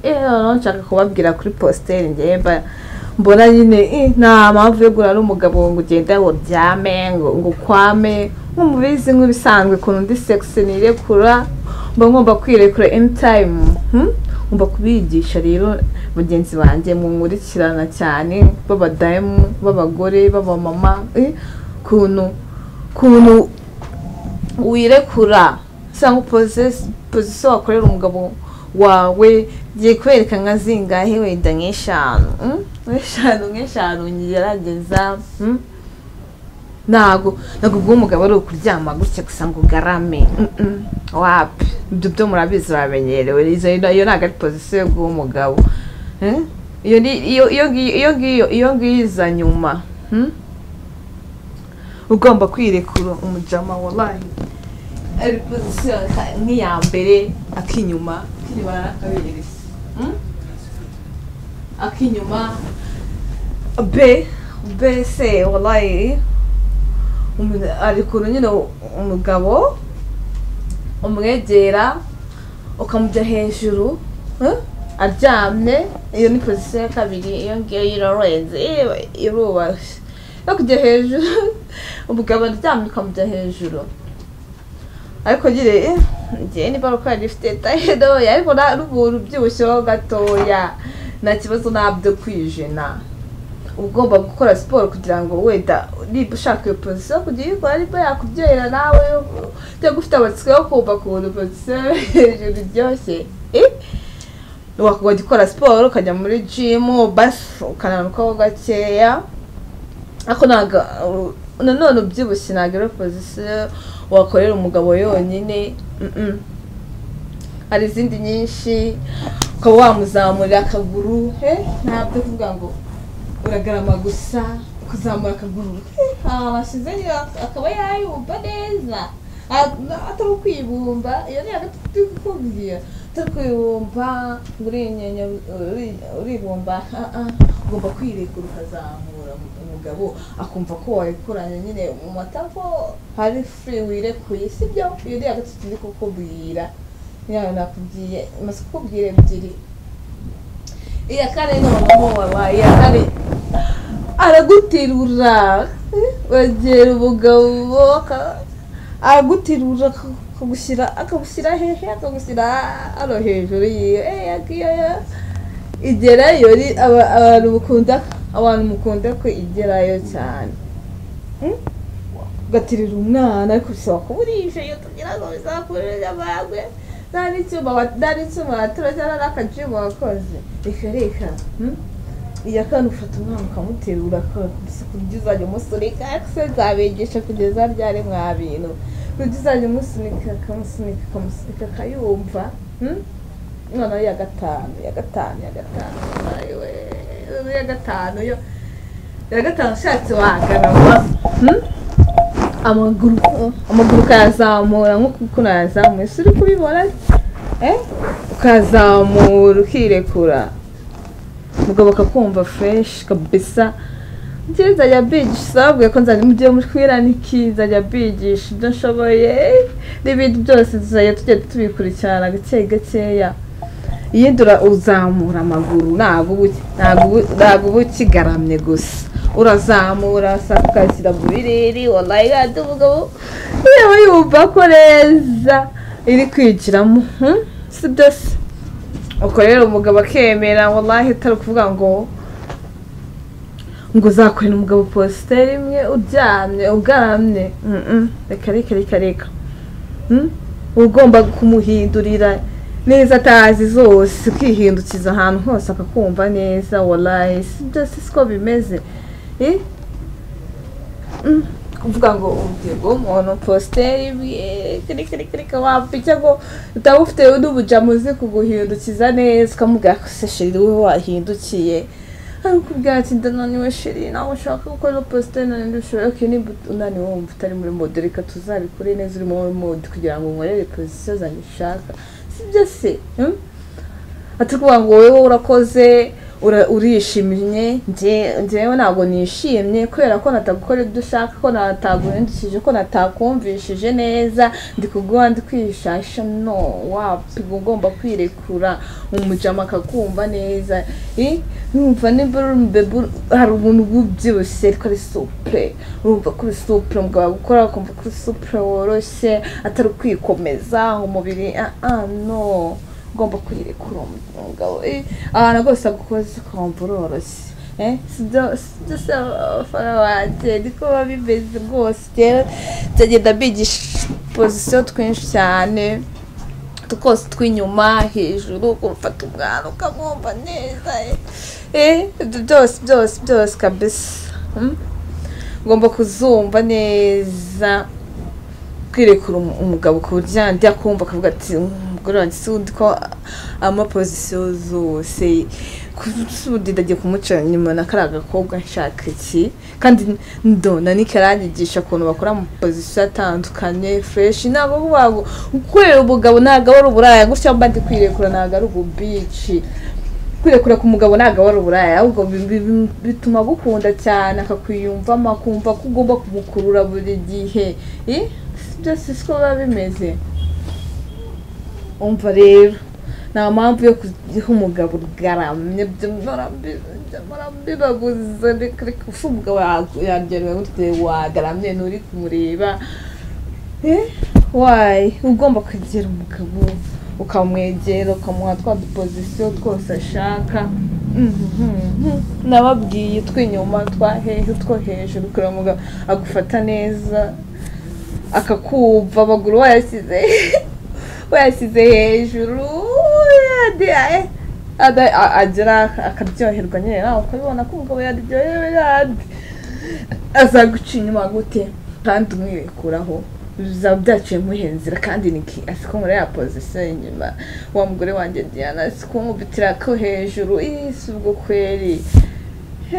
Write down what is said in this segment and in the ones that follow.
noneho nshaka kubabwira kuri positeri ngemba mbona nyine "Eh, nta mpamvu yo guhura n'umugabo ngo ugende ngo uryame ngo ngo ukwame nk'umubizi nk'ibisanzwe ukuntu undi sekisi nirekura mba ngomba kwirekura eni tayimu ngomba kubigisha rero bagenzi banjye munkurikirana cyane b'abadamu b'abagore b'abamama eh, ukuntu ukuntu wirekura cyangwa pozisiyo wakorera umugabo wawe ngiye kwereka nka zingahe wenda nk'eshanu mm? nk'eshanu nk'eshanu ngerageza mm? ntago ntago ubwo umugabo ari ukuryama gutya gusa ngo ugarame Mm, mm. wapi ibyo byo murabizi bamenyerewe izo iyo ntabwo ari pozisiyo yo guha umugabo Mm? iyo ni- iyo iyo ngiyo iyo ngiyo iyo ngiyo iza nyuma Mm? ugomba kwirekura umujama wabaye ari pozisiyo nka- nk'iya mbere akinyuma akinyuma akaberesi akinyuma be be se wabaye ari kuntu nyine umugabo umwegera ukamujya hejuru eh, aryamye iyo ni pozisiyo ya kabiri iyo ngiyo irororenze irubashye no kujya hejuru umugabo aryamye ukamujya hejuru ariko nyine eh, njyewe niba ari uko yari ifite tayido ariko nta n'umuntu ubyibushyeho gatoya nta kibazo nabyo kwijena uba ugomba gukora siporo kugira ngo wenda niba ushaka iyo pozisiyo kujya uyikora ariko yakubyohera nawe cyangwa ufite amatsiko yo kumva ukuntu pozisiyo yo hejuru iryoshye Eh? wakajya ukora siporo ukajya muri jimu basi ukananukaho gakeya ariko ntabwo nanone ubyibushye ntabwo ari pozisiyo wakorera umugabo yonyine Mm-mm. hari izindi nyinshi ukaba wamuzamurira akaguru he ntabyo kuvuga ngo uragarama gusa kuzamura akaguru washyize akaba yayumva neza A- atari ukwibumba iyo ni hagati turi kukubwira atari kwibumba ngo urinyenya uri- uribumba ah, ah. ugomba kwirekura ukazamura umugabo akumva ko warekuranye nyine mu matako hari furi wirekuye sibyo iyo ni hagati turi kukubwira yawe nakubwiye maze kukubwira ebyiri iya kane noneho wabaye iya kane araguterura wegera umugabo aka- araguterura aka- akagushyira akagushyira hehe akagushyira hano hejuru yiwe Eh, yagiye igerayo ni- aba- abantu mukunda abantu mukunda ko igerayo cyane Mm? ugaterera umwana ariko bisaba kuba urishyuye kugira ngo bizakurure amagwe nta n'icyuma wa- nta n'icyuma waturage n'akajimu wakoze reka reka mm? iya kane ufata umwana ukamuterura akakubise kugizanya umusunika se nzabigisha kugeza ryari mwa bintu kugizanya umusunika akamusunika akamusunika akayumva mm? noneho iya gatanu iya gatanu iya gatanu ayiwe noneho iya gatanu yo iya gatanu ushatse wagarama mm? amaguru amaguru ukayazamura nk'uko unayazamuye si uri kubibona eh? ukazamura ukirekura umugabo akakumva fresh kabisa njye nzajya mbigisha babwiye ko nzajya mu gihe mushwira niki nzajya mbigisha ibyo nshoboye n'ibindi byose tuzajya tujya tubikurikirana gake gakeya iyindura uzamura amaguru ntabwo uba uki- ntabwo uba- ntabwo uba ukigaramye gusa urazamura saa ukashyira mu biriri wallahi kandi umugabo yaba yumva ko neza iri kwigiramo hmm? si byo se ubwo rero umugabo akemera wallahi atari ukuvuga ngo ngo uzakorera umugabo positeri imwe uryamye ugaramye Mm-mm. reka reka reka reka Mm? uba ugomba kumuhindurira neza atazi zose ukihindukiza ahantu hose akakumva neza wallahi si byo si siko bimeze Eh? Mm. kuvuga ngo ugiye guha umuntu positeri kirikirikirika wapfa ngo utaba ufite n'ubujamu uzi kuguhindukiza neza ukamubwira ko se sheri wowe wahindukiye ariko ubwira ati ndananiwe sheri nawe ushaka gukora positeri nanjye ushobora ko niba unaniwe wumva utari muri mode reka tuzabikore neza uri muri mode kugira ngo nkorere pozisiyo zanjye ushaka sibyo se mm? ati kuvuga ngo wowe urakoze ura- urishimye nje- njyewe ntabwo nishimye kubera ko natagukora ibyo ushaka ko nataguhindukije ko natakumvishije neza ndi kuguha ndi kwishasha no wapiga ugomba kwirekura umujama akakumva neza Eh, numva nimba uri umubebe hari umuntu ubyibushye ariko ari supure urumva ko uri supure umugabo agukora ukumva ko uri supure woroshye atari ukwikomeza umubiri ah ah no ugomba kwirekura umugabo eh, ahantu rwose agukoze ukumva uroroshye Eh, sibyo sibyo se abafana banjye niko biba bimeze rwose rero byagenda bigisha pozisiyo twinshi cyane twose tw'inyuma hejuru ukumfata umwana ukamwumva neza eh, ibyo byose byose byose kabisa mm? ugomba kuzumva neza kwirekura umu- umugabo ku buryo yandi akumva akavuga ati umugore wanjye si undi ko amapozisiyo zose kusundi ndagiye kumuca nyuma na kariya gakobwa nshaka iki kandi ndona nikaranyigisha ukuntu bakora amapozisiyo atandukanye fureshi ntabwo kuvuga ngo gukorera umugabo ntabwo ari uburaya gutya mba ndi kwirekura ntabwo ari ububici kwirekura ku mugabo ntabwo aba ari uburaya ahubwo bi- bi- bi- bituma agukunda cyane akakwiyumvamo akumva ko ugomba kumukurura buri gihe Eh, si byose siko biba bimeze umva rero nta mpamvu yo kugiha umugabo ugaramye bibabuze reka ufu umugabo yaryohewe gutya wagaramye nturi kumureba wayi ugomba kwegera umugabo ukamwegera ukamuha twa dupozisiyo twose ashaka nababwiye tw'inyuma twa hehe utwo hejuru kureba umugabo agufata neza akakumva amaguru wayashyize wayashyize hejuru yandi- ada- a- agera akaryoherwa nyine nawe ukabibona ko umugabo yaryohewe yandi azaguca inyuma gute kandi umwirekuraho bizaba byaciye muhenzira kandi niki asi ko muri ya pozisiyo inyuma wa mugore wanjye diana asi kumubitira ko hejuru ii si ubwo kweri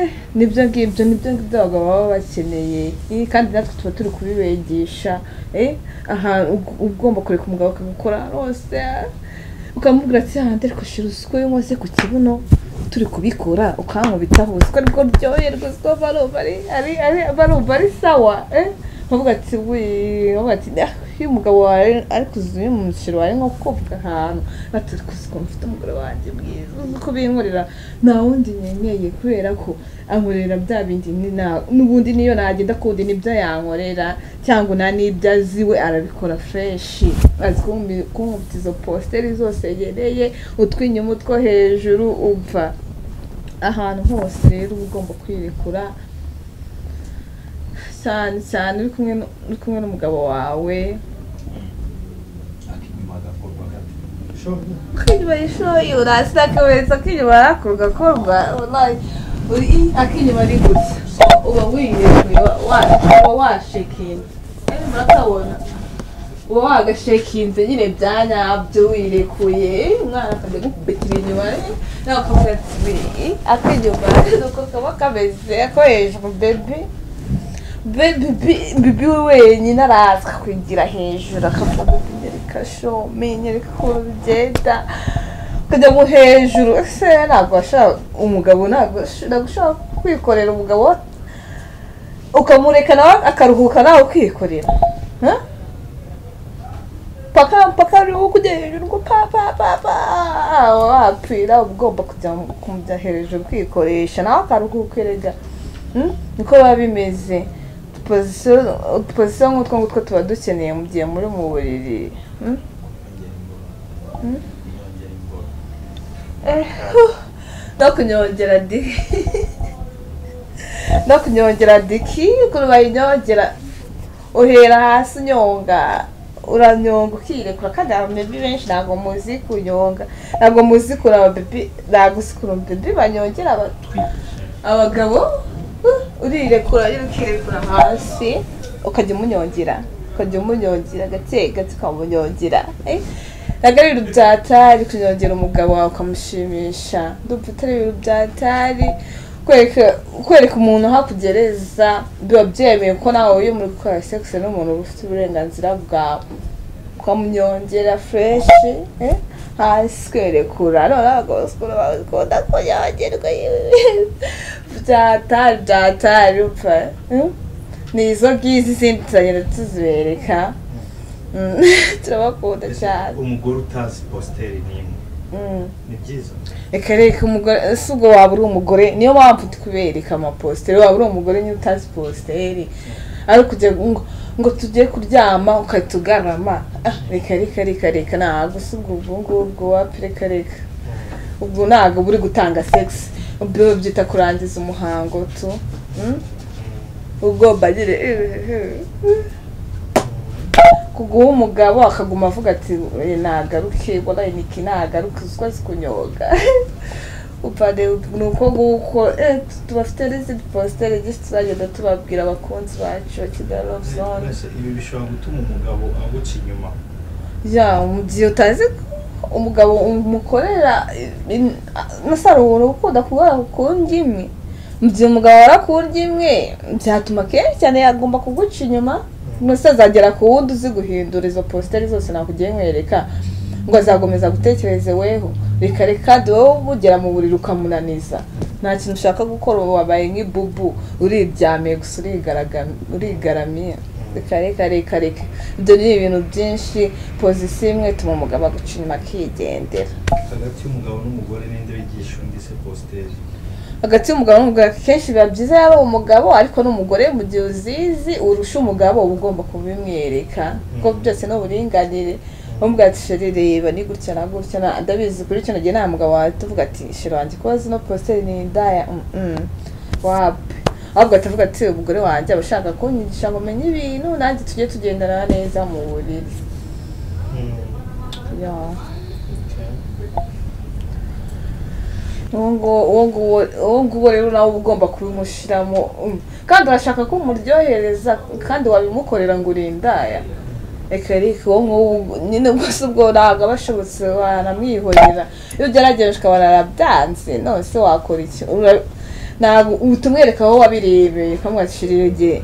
Eh, nibyo ngibyo nibyo ngibyo abagabo baba bakeneye Ii, kandi natwe tuba turi kubibigisha Eh, ahantu ug- ugomba kureka umugabo akagukora rwose ukamubwira ati hahandi ariko shira usiko yumuze ku kibuno turi kubikora ukankubitaho usiko aribwo ryoherwa usiko barumva ari ari ari barumva ari sawa eh bavuga ati wii bavuga ati "Ah, iyo umugabo wawe ari kuzuye mu musiro wawe nko kubwa ahantu bati kuzi ukuntu mfite umugore wanjye mwiza uzi uko binkorera nta wundi nemeye kubera ko ankorera bya bindi ni na- n'ubundi niyo nagenda kundi nibyo yankorera cyangwa nta n'ibyo azi we arabikora fureshi azi kumbi- kumufite izo positeri zose yegereye utw'inyuma utwo hejuru upfa ahantu hose rero uba ugomba kwirekura cyane cyane uri kumwe nu- uri kumwe n'umugabo wawe akinyuma agakorwa gato shobuja akinyuma y'ishuri urasi akabeza akinyuma yakuru gakorwa wallahi uri akinyuma ari gutya uba wiyekuye uba washekinze kandi murakabona uba wagashekinze nyine bya nyabyo wirekuye umwana akajya gukubitira inyuma nawe ukavuga ati "Wii, akinyuma nuko kaba kameze ako hejuru bebi bibi we wenyine araza akakwigira hejuru akavuga nyereka shomi nyereka ukuntu bigenda kujya mu hejuru ese ntabwo washaka umugabo ntabwo ntabwo ushobora kwikorera umugabo ukamureka nawe akaruhuka nawe ukikorera Ha? paka paka uriho kujya hejuru ngo pa pa pa pa wapfira uba ugomba kujya mu- kujya hejuru ukikoresha nawe akaruhuka erega Mm? niko biba bimeze pozisiyo pozisiyo nk'utwo ngutwo tuba dukeneye mu gihe muri mu buriri Mm? Hmm? yongera imboro Eh, huh. ndakunyongera diki ndakunyongera diki ukuntu bayinyongera uhera hasi unyonga uranyonga ukirekura kandi ababebi benshi ntabwo muzi kunyonga ntabwo muzi kuri ababebi ntabwo uzi kuri ababebi banyongera aba- abagabo huh, urirekura nyine ukirekura hasi ukajya umunyongera ukajya umunyongera gake gake ukamunyongera eh? ntabwo ari ibintu byatari kunyongera umugabo wawe ukamushimisha ndumva atari ibintu byatari kwereka kwereka umuntu aho akugereza biba byemeye ko nawe iyo muri gukora sex n'umuntu uba ufite uburenganzira bwawe ukamunyongera fureshi hasi kwerekura none agasikura bagakunda kunyongerwa byatari byatari upfa eh? ni izo ngizi zindi turagenda tuzibereka Mm, turabakunda cyane umugore utazi positeri n'imwe Mm. ni byiza reka reka umugore ese ubwo waba uri umugore niyo mpamvu tukubereka amapositeri waba uri umugore niba utazi positeri ariko ujya ngo ngo tujye kuryama ugahita ugarama Ah, reka reka reka reka ntabwo si ubwo ubwo ngubwo wapi reka reka ubwo ntabwo buri gutanga segisi ubwo byita kurangiza umuhango tu Mm? ubwo bagire kuguha umugabo akaguma avuga ati "Eh, nagaruke waraye niki nagaruke uziko azi kunyoga upade ni uko nguko eh, tubafite n'izindi positeri nyinshi turagenda tubabwira abakunzi bacu ba kigali love zone Mbese ibi bishobora gutuma umugabo aguca inyuma ya umugihe utazi ko umugabo umukorera in- nasara ubuntu ukunda kubara ku ndimi mu gihe umugabo abara ku ndimwe byatuma kenshi cyane yagomba kuguca inyuma mbese azagera ku wundi uzi guhindura izo positeri zose nakugiye nkwereka ngo azakomeza gutekereze weho reka reka de wowe mugera mu buriri ukamunaniza nta kintu ushaka gukora ubu wabaye nk'ibubu uriryamiye gusa urigaragam- urigaramiye reka reka reka reka ibyo ni ibintu byinshi pozisiyo imwe ituma umugabo aguca inyuma akigendera hagati y'umugabo n'umugore n'indi wigisha undi se positeri hagati y'umugabo n'umugore akenshi biba byiza yaba umugabo ariko n'umugore mu gihe uzizi urusha umugabo uba ugomba kubimwereka kuko Mm. byose ni uburinganire umubwira ati sheri reba ni gutya na gutya na- ndabizi kuri kino gihe nta mugabo wawe tuvuga ati sheri wanjye kuba zino positeri ni indaya mm, mm, wapi ahubwo atavuga ati umugore wanjye aba ashaka kunyigisha ngo menye ibintu nanjye tujye tugendana neza mu buriri Yeah. uwo nguwo- uwo nguwo- uwo nguwo rero nawe uba ugomba kubimushyiramo mm. kandi urashaka ko umuryohereza kandi wabimukorera ngo urindaya reka reka uwo nguwo uba- nyine rwose ubwo ntabwo aba ashobotse wanamwihorera iyo ugerageje ukabona arabyanze none se wakora iki Ura- ntabwo uba utumwereka aho wabirebeye ukamwakirira igihe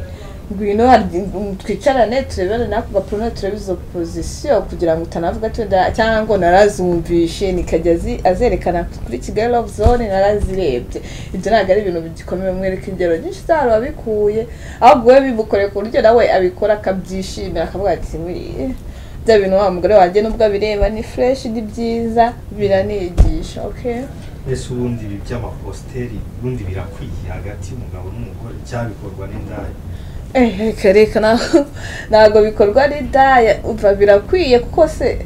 ngwino hari- twicarane turebere nako gapuro turebe izo pozisiyo kugira ngo utanavuga ati "Da- cyangwa ngo narazumvishe nikajya azi- azerekana kuri kigali love zone narazirebye ibyo ntabwo ari ibintu bigikomeye mwereka ingero nyinshi zari wabikuye ahubwo we bimukoreye ku buryo nawe abikora akabyishimira akavuga ati "Muri- bya bintu wa mugore wanjye nubwo abireba ni fureshi ni byiza biranigisha okay mbese ubundi ibi by'amapositeri ubundi birakwiye hagati y'umugabo n'umugore cyabikorwa n'indaya Eh, reka reka na- ntabwo bikorwa n'indaya umva birakwiye kuko se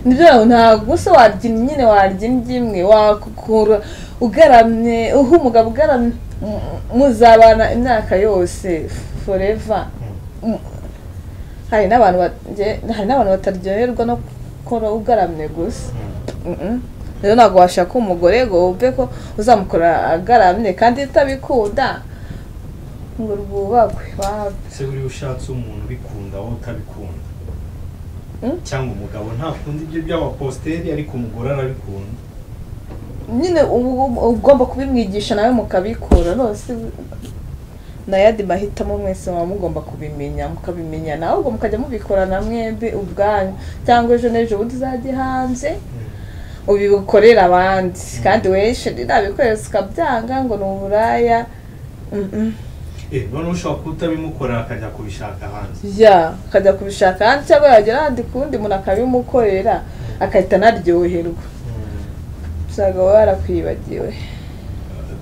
nibyo ntabwo se warya nyine warya indyo imwe wakukura ugaramye uha umugabo ugaramye mu- muzabana imyaka yose forever Mm. hari n'abantu bagiye- hari n'abantu bataryoherwa no gukora ugaramye gusa Mm-mm. rero ntabwo washaka umugore ngo wumve ko uzamukora agaramye kandi utabikunda ngo rwubakwe wawe se buriya ushatse umuntu ubikunda wowe utabikunda Mm. cyangwa umugabo ntakunda ibyo by'amapositeri ariko umugore arabikunda nyine ubu- ubu- ugomba kubimwigisha nawe mukabikora rwose nayandi mahitamo mwese muba mugomba kubimenya mukabimenya nawe ubwo mukajya mubikorana mwembi ubwanyu cyangwa ejo n'ejo bundi uzajye hanze ubikorera abandi kandi weshe nabikohereza ukabyanga ngo ni uburaya Mm-mm. eh noneho ushobora kuba utabimukorera akajya kubishaka hanze ya akajya kubishaka ahandi cyangwa yagera ahandi ku wundi muntu akabimukorera agahita anaryoherwa usanga wowe warakwibagiwe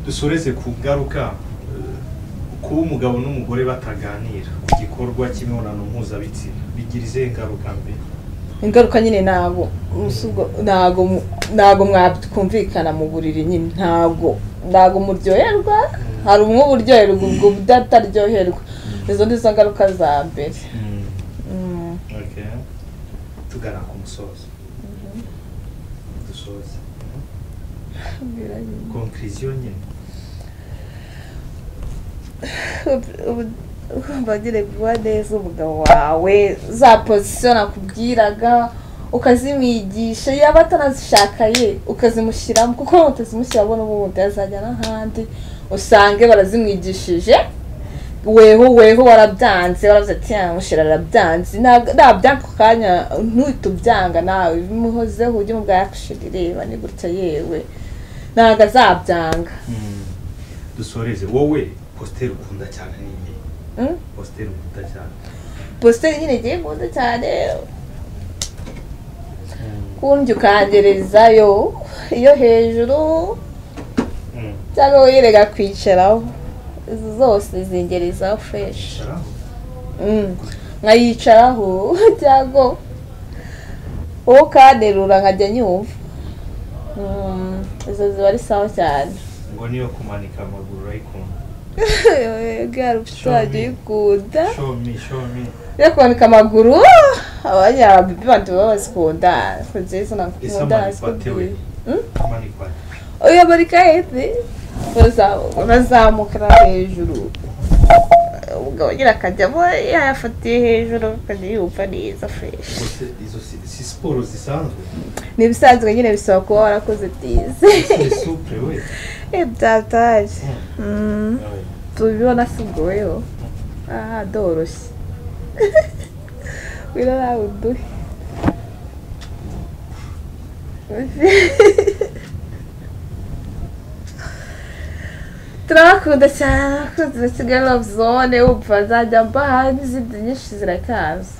dusoreze ku ngaruka eh, kuba umugabo n'umugore bataganira ku gikorwa cy'imibonano mpuzabitsina bigira izihe ngaruka mbi ingaruka nyine ntabwo umusubwo- ntabwo mu- ntabwo mwakumvikana mu buriri nyine ntabwo ntabwo muryoherwa hari umwe uba uryoherwa ubwo undi ataryoherwa izo ni zo ngaruka za mbere Mm. Okay. tugana ku musozo dusoze konkiriziyo nyine Ubu- urumva nyine guha neza umugabo wawe za pozisiyo nakubwiraga ukazimwigisha yaba atanazishaka ye ukazimushyiramo kuko waba utazimushyiramo n'ubundi azajya n'ahandi usange barazimwigishije weho weho warabyanze waravuze ati yamushira arabyanze ntabwo nabyanga ako kanya ntuhite ubyanga nawe bimuhozeho ujye mubwira yakushira ireba ni gutya yewe ntabwo azabyanga Mm. dusoreze wowe positeri ukunda cyane ni nde Mm? positeri ukunda cyane positeri nyine igiye nkunda cyane kundi ukangerezayo iyo hejuru Mm. cyangwa wirega kwicaraho izi zose zingerezaho fureshi Shara? Mm. nkayicaraho cyangwa uwo kanterura nkajya nyumva Mm, izo ziba ari sawa cyane ngo niyo kumanika amaguru urayikunda bwari ubusanzwe uyikunda show me show me yo kumanika amaguru abanyabibi bandi baba bazikunda ni nziza ese nakunda amanikwa we zikunda Mm? amanikwa uyu marika hehe bazamukira hejuru umugabo ugira akajyamo yayafatiye hejuru akajya yumva neza fureshi ubwo se izo si- si siporo zisanzwe ni ibisanzwe nyine bisaba kuba warakoze byiza ni supure we byataje Mm. Nawe. tubibona si ubwoyo aha ndoroshye wino nawe uduhe turabakunda cyane abakunzi ba kigali love zone wumva nzajya mbaha n'izindi nyinshi zirakaza